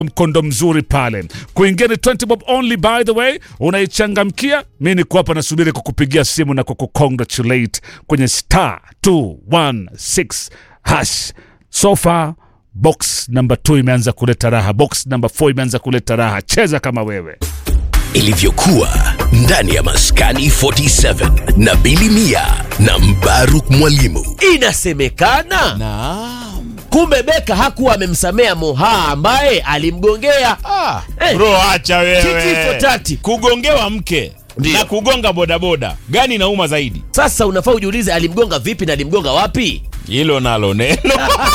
mkondo mzuri pale. Kuingia ni 20 bob only by the way, unaichangamkia. Mi niko hapa nasubiri kukupigia simu na kukukongratulate kwenye star 216 hash. So far box number 2 imeanza kuleta raha, box number 4 imeanza kuleta raha. Cheza kama wewe. ilivyokuwa ndani ya maskani 47 na Bili Mia na Mbaruk Mwalimu. Inasemekana Naam. kumbe Beka hakuwa amemsamea Moha ambaye alimgongea. Ah, Eh. bro acha Titi for wewe. tati. Kugongewa mke Ndio. na kugonga bodaboda gani inauma zaidi? Sasa unafaa ujiulize alimgonga vipi na alimgonga wapi? Hilo nalo neno.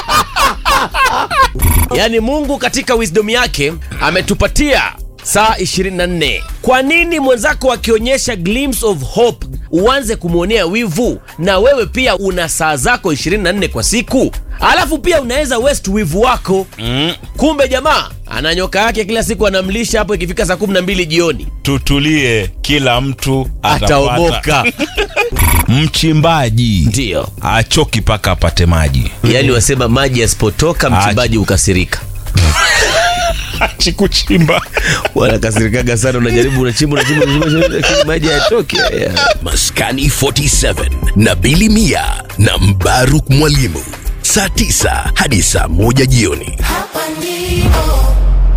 Yaani Mungu katika wisdom yake ametupatia saa 24. Kwa nini mwenzako akionyesha glimpse of hope uanze kumwonea wivu? Na wewe pia una saa zako 24 kwa siku, alafu pia unaweza west wivu wako Mm, kumbe jamaa ana nyoka yake kila siku anamlisha hapo ikifika saa 12 jioni tutulie, kila mtu atapata. ataomoka Mchimbaji ndio achoki paka apate maji. yaani wasema maji yasipotoka mchimbaji hukasirika Achi kuchimba. wanakasirikaga sana unajaribu unachimba unachimba unachimba lakini maji hayatoki haya. Maskani 47 na Bili Mia na Mbaruk Mwalimu, saa 9 hadi saa 1 jioni. Hapa ndipo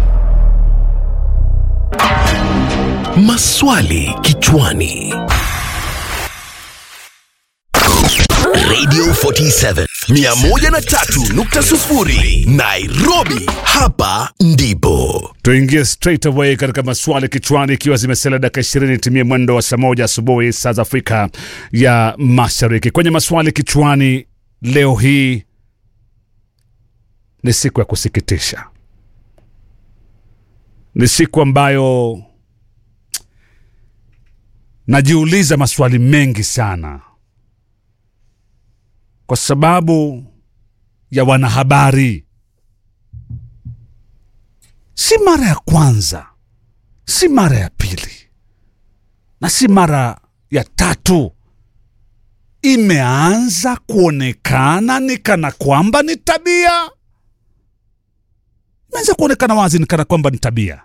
Maswali kichwani. Radio 47 103.0 Nairobi, hapa ndipo. Tuingie straight away katika maswali kichwani, ikiwa zimesalia dakika ishirini timie mwendo wa saa moja asubuhi saa za Afrika ya Mashariki. Kwenye maswali kichwani leo hii ni siku ya kusikitisha, ni siku ambayo najiuliza maswali mengi sana, kwa sababu ya wanahabari si mara ya kwanza, si mara ya pili, na si mara ya tatu. Imeanza kuonekana ni kana kwamba ni tabia, imeanza kuonekana wazi ni kana kwamba ni tabia,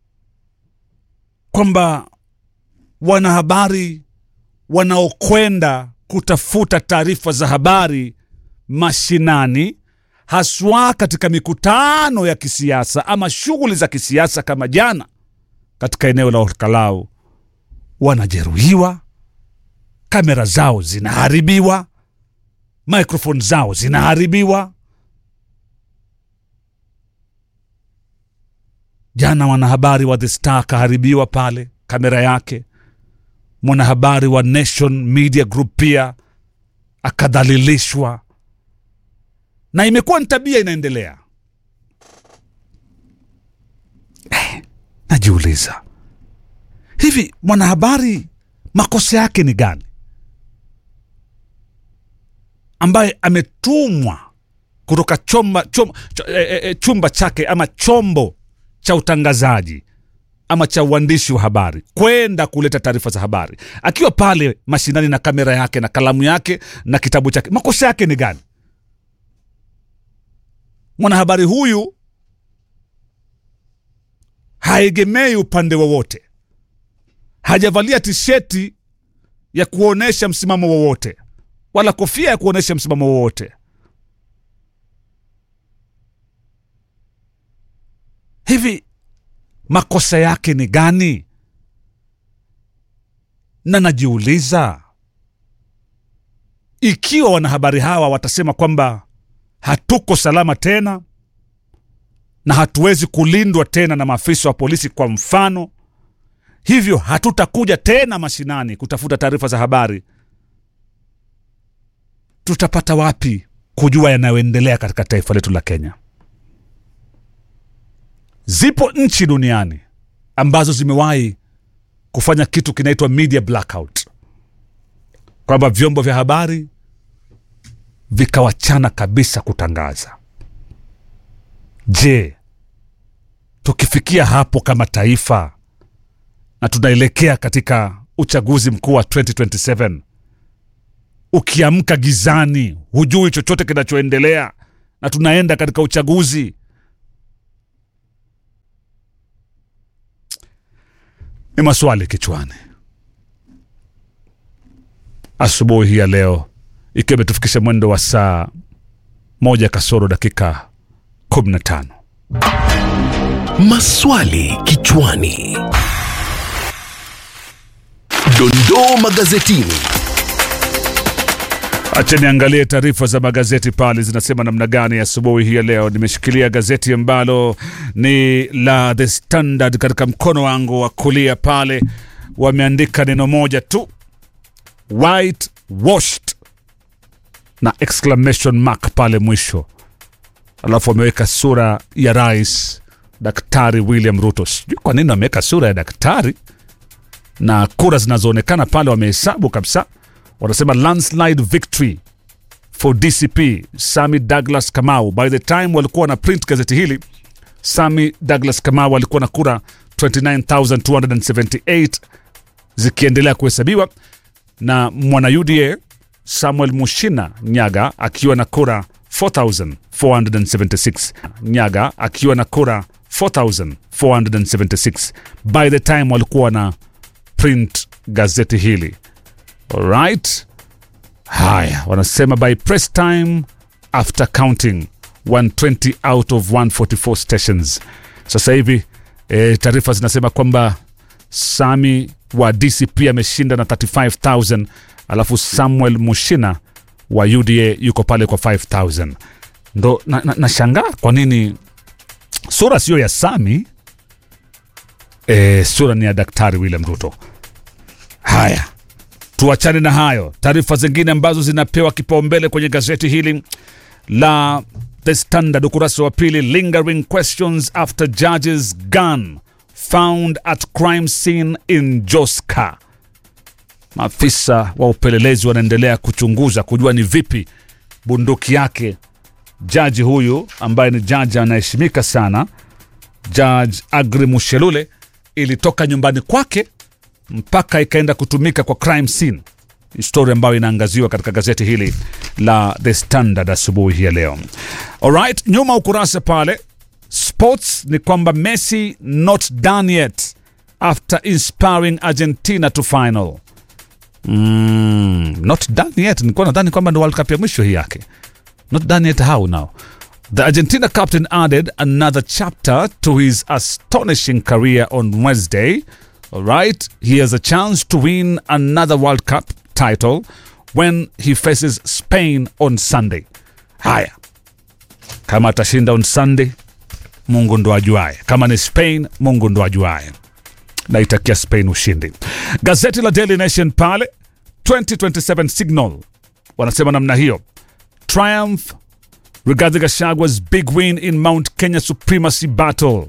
kwamba wanahabari wanaokwenda kutafuta taarifa za habari mashinani haswa katika mikutano ya kisiasa ama shughuli za kisiasa kama jana katika eneo la Olkalau, wanajeruhiwa, kamera zao zinaharibiwa, microphone zao zinaharibiwa. Jana mwanahabari wa The Star kaharibiwa pale kamera yake, mwanahabari wa Nation Media Group pia akadhalilishwa na imekuwa ni tabia inaendelea. Eh, najiuliza hivi, mwanahabari makosa yake ni gani, ambaye ametumwa kutoka chomba, chom, ch, e, e, chumba chake ama chombo cha utangazaji ama cha uandishi wa habari kwenda kuleta taarifa za habari, akiwa pale mashinani na kamera yake na kalamu yake na kitabu chake, makosa yake ni gani? mwanahabari huyu haegemei upande wowote, hajavalia tisheti ya kuonyesha msimamo wowote wala kofia ya kuonyesha msimamo wowote. Hivi makosa yake ni gani? Na najiuliza ikiwa wanahabari hawa watasema kwamba hatuko salama tena na hatuwezi kulindwa tena na maafisa wa polisi, kwa mfano, hivyo hatutakuja tena mashinani kutafuta taarifa za habari, tutapata wapi kujua yanayoendelea katika taifa letu la Kenya? Zipo nchi duniani ambazo zimewahi kufanya kitu kinaitwa media blackout, kwamba vyombo vya habari vikawachana kabisa kutangaza. Je, tukifikia hapo kama taifa na tunaelekea katika uchaguzi mkuu wa 2027 ukiamka gizani, hujui chochote kinachoendelea, na tunaenda katika uchaguzi, ni maswali kichwani asubuhi hii ya leo ikiwa imetufikisha mwendo wa saa moja kasoro dakika 15 Maswali kichwani. Dondoo magazetini. Acha niangalie taarifa za magazeti pale zinasema namna gani asubuhi hii ya leo. Nimeshikilia gazeti ambalo ni la The Standard katika mkono wangu wa kulia pale, wameandika neno moja tu white washed na exclamation mark pale mwisho, alafu wameweka sura ya rais Daktari William Ruto. Sijui kwa nini wameweka sura ya daktari na kura zinazoonekana pale wamehesabu kabisa wanasema landslide victory for dcp sami douglas kamau by the time walikuwa na print gazeti hili sami douglas kamau alikuwa na kura 29278 zikiendelea kuhesabiwa na mwana uda samuel mushina nyaga akiwa na kura 4476 nyaga akiwa na kura 4476 by the time walikuwa na print gazeti hili Alright. Haya, wanasema by press time after counting 120 out of 144 stations. Sasa hivi e, taarifa zinasema kwamba Sami wa DCP ameshinda na 35000 alafu Samuel Mushina wa UDA yuko pale kwa 5000. Ndo nashangaa na, nashangaa kwa nini sura sio ya Sami e, sura ni ya Daktari William Ruto. Haya, tuachane na hayo. Taarifa zingine ambazo zinapewa kipaumbele kwenye gazeti hili la The Standard, ukurasa wa pili, lingering questions after judge's gun found at crime scene in Joska. Maafisa wa upelelezi wanaendelea kuchunguza kujua ni vipi bunduki yake jaji huyu ambaye ni jaji anaheshimika sana, Judge Agri Mushelule, ilitoka nyumbani kwake mpaka ikaenda kutumika kwa crime scene histori ambayo inaangaziwa katika gazeti hili la The Standard asubuhi hii ya leo. Alright, nyuma ukurasa pale sports ni kwamba Messi not done yet after inspiring Argentina to final. Mm, not done yet. Nilikuwa nadhani kwamba ndo World Cup ya mwisho hii yake. Not done yet how now? The Argentina captain added another chapter to his astonishing career on Wednesday. All right, he has a chance to win another World Cup title when he faces Spain on Sunday. Haya, kama atashinda on Sunday, Mungu ndo ajuaye. Kama ni Spain, Mungu ndo ajuaye. Naitakia Spain ushindi. Gazeti la Daily Nation pale 2027 signal wanasema namna hiyo, triumph Rigathi Gachagwa's big win in Mount Kenya supremacy battle.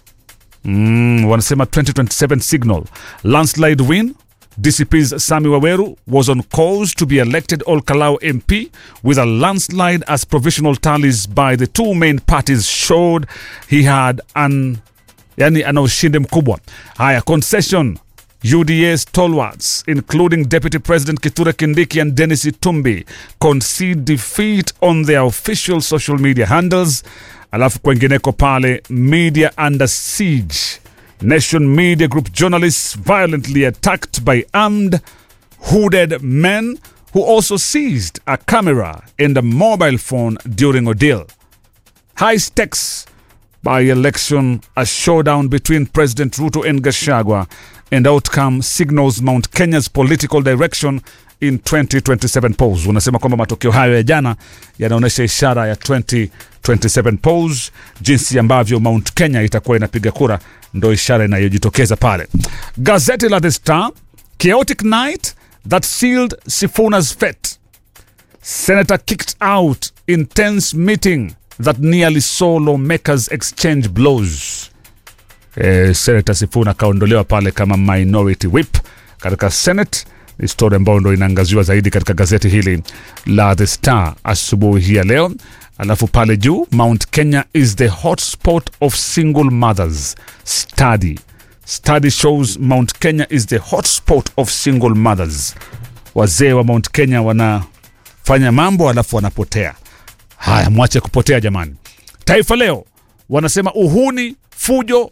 Mm, wanasema 2027 signal landslide win DCP's Sami Waweru was on course to be elected Ol Kalou MP with a landslide as provisional tallies by the two main parties showed he had an yani ana ushindi mkubwa. Haya, concession UDA stalwarts including Deputy President Kithure Kindiki and Dennis Itumbi concede defeat on their official social media handles. Alafu kwengineko pale media under siege. Nation Media Group journalists violently attacked by armed hooded men who also seized a camera and a mobile phone during ordeal. High stakes by election, a showdown between President Ruto and Gashagwa, and outcome signals Mount Kenya's political direction in 2027 polls. Unasema kwamba matokeo hayo ya jana yanaonyesha ishara ya 2027 polls, jinsi ambavyo Mount Kenya itakuwa inapiga kura, ndo ishara inayojitokeza pale. Gazeti la The Star, chaotic night that sealed Sifuna's fate. Senator kicked out intense meeting that nearly saw lawmakers exchange blows. Eh, Senator Sifuna akaondolewa pale kama minority whip katika Senate. Ni story ambayo ndo inaangaziwa zaidi katika gazeti hili la The Star asubuhi hii ya leo. Alafu pale juu, Mount Kenya is the hotspot of single mothers. Study study shows Mount Kenya is the hotspot of single mothers. Wazee wa Mount Kenya wanafanya mambo alafu wanapotea. Haya, mwache kupotea jamani. Taifa Leo wanasema uhuni, fujo